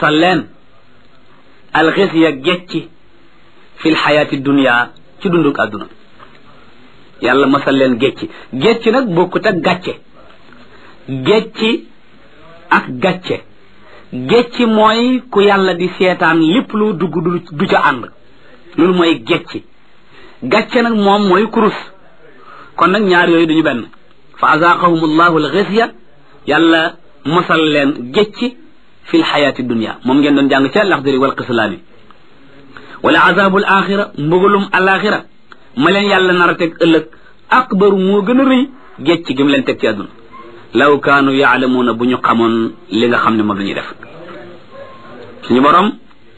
masal leen alxisiya gecci fil xayaati dunia ci dunduk àdduna yàlla masal leen gecci gecci nag bokkut ak gàcce gecci ak gàcce gecci mooy ku yàlla di seetaan lépp lu dugg du du ca ànd loolu mooy gecci gàcce nag moom mooy kurus kon nag ñaar yooyu duñu benn fa azaaqahum allahu alxisiya yàlla masal leen gecci fil xayaati dunia moom ngeen doon jàng ca laxdari wal qislaani wala azabul axira mbugalum alaxira ma leen yàlla nar a teg ëllëg akbaru moo gën a rëy gécc gi mu leen teg ci àdduna law kaanu yaalamuuna bu ñu xamoon li nga xam ne moom la ñuy def suñu borom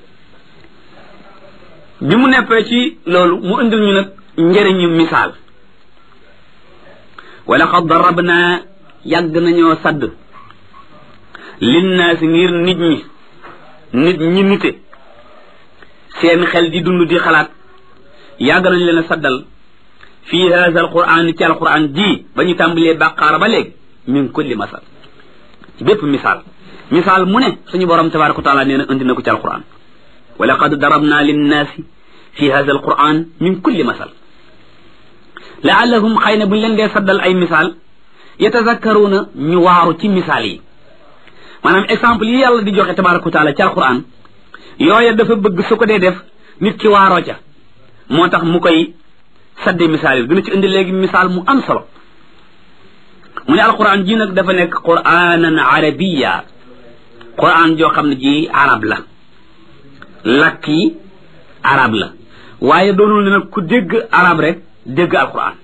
bi mu neppee ci loolu mu indil ñu nag njëriñu misaal wala qad darabna yàgg nañoo sadd linnaasi ngir nit ñi nit ñi nite seen xel di dund di xalaat yàgg nañ leen a saddal fii haza alquran ci alquran ji ba ñu tàmbalee bàqaara ba léegi min kulli masal ci bépp misaal misaal mu ne suñu borom tabaraka wa taala nee na indi na ko ci alquran wa laqad darabna linnaasi fi haza alquran min kulli masal laallahum xëy na buñ leen dee saddal ay misaal yatazakkaruuna ñu waaru ci misaal yi maanaam exemple yi yàlla di joxe tabaraka wa taala ci alquran yooya dafa bëgg su ko dee def nit ki waaroo ca moo tax mu koy sadde misaal yi dina ci indi léegi misaal mu am solo mu ne alquran ji nag dafa nekk quranan arabiya quran joo xam ne ji arab la lakk yi arab la waaye doonul ne nag ku dégg arab rek dégg alquran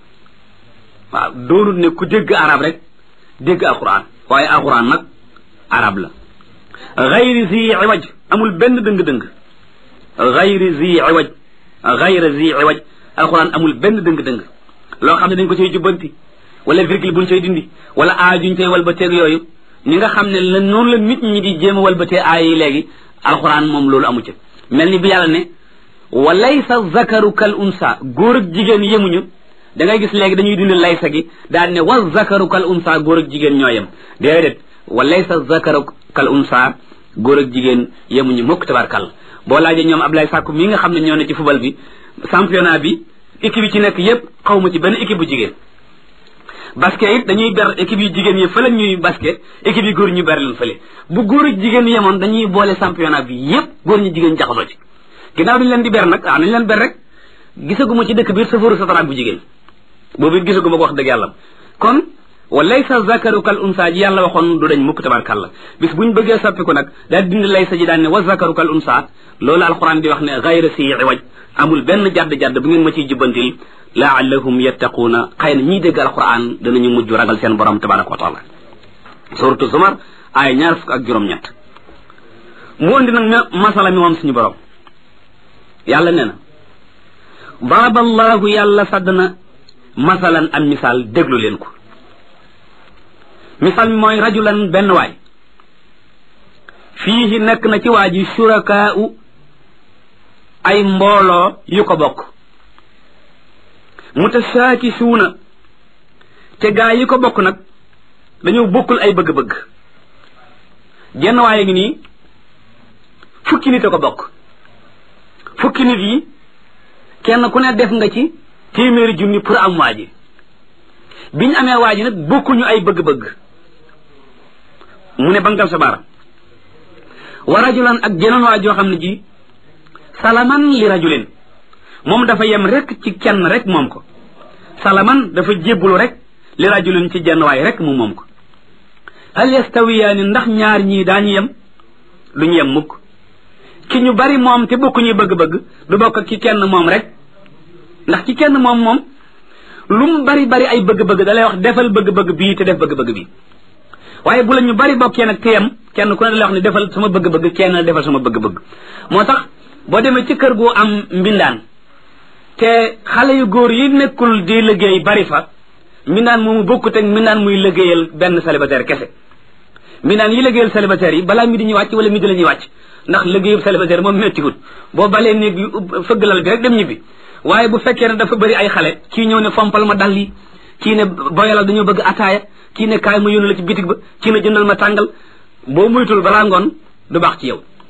waaw doonul ne ku dégg arab rek dégg alquran waaye alquran nag arab la gayri zi iwaj amul benn dëng-dëng gayri zi iwaj gayri zi iwaj alquran amul benn dëng-dëng loo xam ne dañ ko cay jubbanti wala virgule buñ cay dindi wala aay juñ cay walbateeg yooyu ñi nga xam ne la noonu la nit ñi di jéem a walbatee aay yi léegi alquran moom loolu amu ci mel ni bi yàlla ne wa laysa zakaru kal unsa góor ak jigéen yemuñu da ngay gis léegi dañuy dindi laysa gi daal ne wa zakaru kal unsa góor ak jigéen ñoo yem déedéet wa laysa zakaru kal unsa góor ak jigéen yemuñu mukk tabarkal boo laajee ñoom Ablaye Sakku mi nga xam ne ñoo ne ci football bi championnat bi équipe yi ci nekk yépp xaw ma ci benn équipe bu jigéen basket it dañuy ber équipe yu jigéen yi fële ñuy basket équipe yi góor ñu ber leen fële bu góor ak jigéen yemoon dañuy boole championnat bi yépp góor ñu jigéen jaxasoo ci ginnaaw duñu leen di ber nag ah nañ leen ber rek gisaguma ci dëkk biir safaru sataraak bu jigéen boobu it gisaguma ko wax dëgg yàlla kon wa laysa zakaru kal unsa ji yàlla waxoon du dañ mukk tabarkàlla bis buñ bëggee soppi ko nag daal dindi laysa ji daan ne wa zakaru kal unsa loolu alquran di wax ne gayra si iwaj amul benn jadd-jadd bu ngeen ma ciy jubbantil laallahum yattaquuna xëy na ñiy dégg alquran danañu mujj ragal seen borom tabaraka wa taala suratu zumar ay ñaar fukk ak juróom-ñett mu andi nag masala mi moom suñu borom yàlla nee na daraba allahu yàlla sadd na masalan am misaal déglu leen ko misaal mi mooy rajulan benn waay fii nekk na ci waa ji surakaau ay mbooloo yu ko bokk mutasaakisuuna te gaa yi ko bokk nag dañoo bokkul ay bëgg-bëgg genn waaye ngi nii fukki nit a ko bokk fukki nit yi kenn ku ne def nga ci téeméeri junni pour am waa ji biñ amee waa ji nag bokkuñu ay bëgg-bëgg mu ne bangal sa baara wa rajulan ak jeneen waa joo xam ne ji salaman li rajulin moom dafa yem rek ci kenn rek moom ko salaman dafa jébbulu rek li rajulin ci jenn waay rek mu moom ko hal yastawiyaani ndax ñaar ñii daañu yem duñu yem mukk ki ñu bari moom te bokkuñuy bëgg-bëgg du bokk ki kenn moom rek ndax ki kenn moom moom lu mu bari bari ay bëgg-bëgg da lay wax defal bëgg-bëgg bii te def bëgg-bëgg bii waaye bu la ñu bari bokkee nag te yem kenn ku ne da lay wax ne defal sama bëgg-bëgg kenn defal sama bëgg-bëgg moo tax boo demee ci kër gu am mbindaan te xale yu góor yi nekkul di liggéey bari fa mbindaan moomu bokkut ak mbindaan muy liggéeyal benn célibataire kese mbindaan yi liggéeyal célibataire yi balaa mi di ñuy wàcc wala mi di la ñuy wàcc ndax liggéeyub célibataire moom méttiwut boo balee néeg bi fëgg lal bi rek dem ñibbi waaye bu fekkee ne dafa bëri ay xale kii ñëw ne fompal ma dal yi kii ne boyalal dañoo bëgg ataaya kii ne kaay ma yónni la ci bitig ba kii ne jëndal ma tàngal boo muytul balaa ngoon du baax ci yow